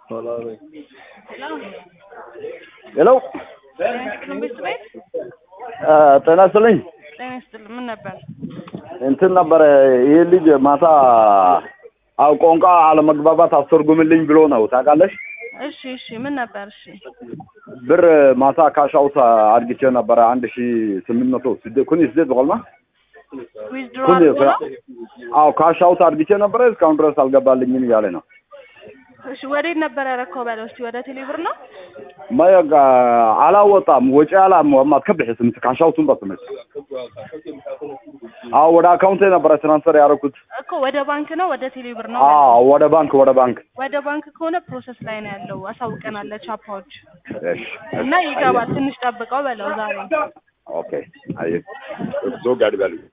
ሄሎ ትምህርት ቤት ጤና ይስጥልኝ። ጤና ይስጥልኝ። ምን ነበር? እንትን ነበረ ይህ ልጅ ማታ አው ቋንቋ አለመግባባት አስተርጉምልኝ ብሎ ነው ታውቃለሽ። እሺ እሺ። ምን ነበር? እሺ ብር ማታ ካሻውት አድግቼ ነበረ አንድ ሺ ስምንት መቶ ስደ ኩኒ ስደት በቆልማ ዊዝድሮ ኩኒ አድርጎ ነው? አው ካሻውት አድግቼ ነበረ እስካሁን ድረስ አልገባልኝም እያለ ነው። እሺ ወዴት ነበር ያረከው? በለው እስቲ ወደ ቴሌብር ነው? ማያጋ አላወጣም ወጪ አላም አትከብሕስም ካሻውቱን በስምት አዎ ወደ አካውንቴ ነበረ ትራንስፈር ያደረኩት። እኮ ወደ ባንክ ነው ወደ ቴሌብር ነው? አዎ ወደ ባንክ ወደ ባንክ ወደ ባንክ ከሆነ ፕሮሰስ ላይ ነው ያለው። አሳውቀናል ለቻፓዎች እሺ እና ይገባል። ትንሽ ጠብቀው በለው ዛሬ ኦኬ አይ ዞ ጋድ በሉ